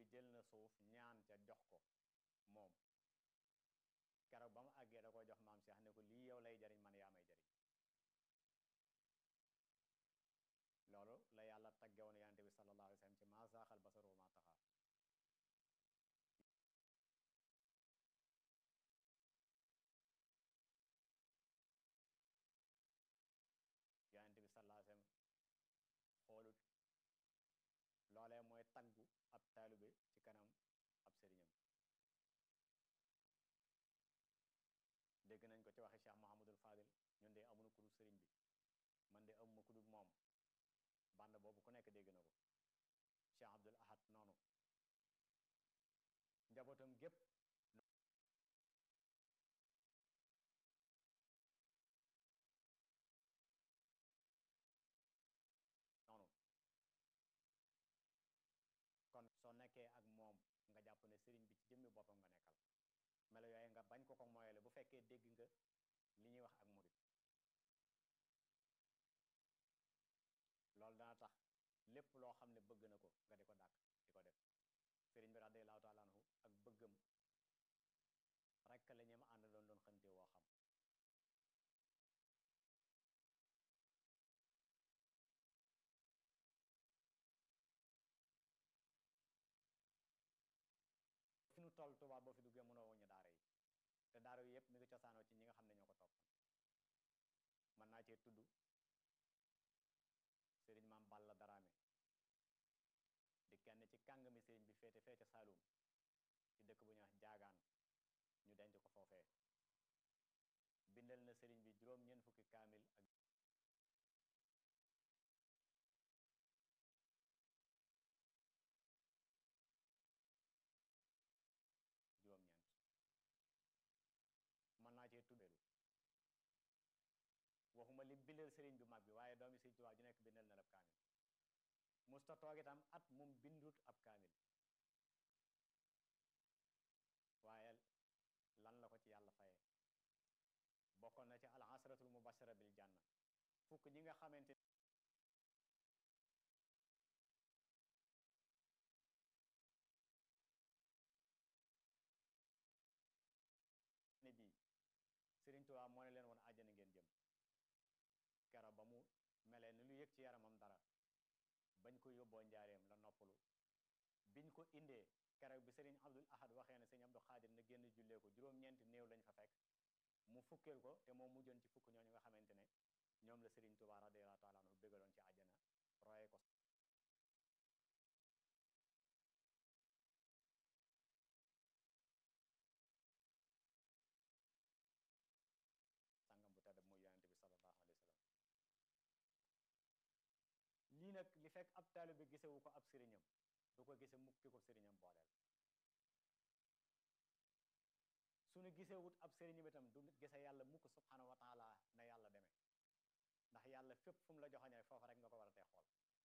jël na suuf ñaan ca jox ko moom keroog ba mu àggee da ko jox maam Cheikh ne ko lii yow lay jariñ man yaa may jariñ loolu la yàlla taggewoon yonente bi sallallahu alayhi wa sallam ci maa zaaxal basaru wa maa taxaa yonente bi sallallahu alayhi wa sallam xoolut loolee mooy taggu ab taalibe ci kanam ab sëriñam dégg nañ ko ci waxe Cheikh Mouhamadul Fadil ñun de amuñu ku dul sëriñ bi man de amuma ku dul moom band boobu ku nekk dégg na ko Cheikh Abdul Ahad noonu njabootam gépp noonu kon soo nekkee ak moom nga jàpp ne sëriñ bi ci jëmmi boppam nga nekkal melo yooyu nga bañ ko ko moyale bu fekkee dégg nga li ñuy wax ak murit loolu dana tax lépp loo xam ne bëgg na ko nga di ko dàkk di ko def sëriñ bi radiallahu taala anhu ak bëggam rekk la ñem ànd doon doon xënte woo xam fi nu toll tubaab boo fi duggee mënoo wuñu daara yi te daara yi yëpp mi ngi cosaanoo ci ñi nga xam ne ñoo ko toppoon mën naa cee tudd sëriñ maam Balla Daraame di kenn ci kàngami sëriñ bi féete féete Saalum ci dëkk bu ñuy wax jaagaan ñu denc ko foofee bindal na sëriñ bi juróom ñeent fukki kaamil ak juróom-ñeent mën naa cee tuddeelu waxuma li bindal sëriñ bu mag bi waaye doomi sëriñ Tuubaa ju nekk bindal na la ab kaamil musta toog itam at mum bindut ab kaamil waaye lan la ko ci yàlla fayee bokkoon na ci al asratul mubashara bil janna fukk ñi nga xamante ne bii sëriñ Tuubaa moo ne leen woon àjjana ngeen jëm kero ba mu melee ni lu yëg ci yaramam dara bañ ko yóbboo njaareem la noppalu biñ ko indee keroog bi sëriñ Abdul Ahad waxee ne sëriñ Abdul Xaadir na génn jullee ko juróom-ñeenti néew lañ fa fekk mu fukkeel ko te moo mujjoon ci fukk ñooñu nga xamante ne ñoom la sëriñ Tuubaa radiyallaahu taala anhu bégaloon ci àjjana roye ko sangam bu tedd muy yonente bi sallallahu alayhi wa sallam lii nag li fekk ab taalibe gisewu ko ab sëriñam du ko gise mukk ki ko sëriñam booleel suñu gisewut ab sëriñam itam du gise yàlla mukk subhanahu wa taala na yàlla demee ndax yàlla fépp fu mu la joxoñee foofa rek nga ko war a tee xool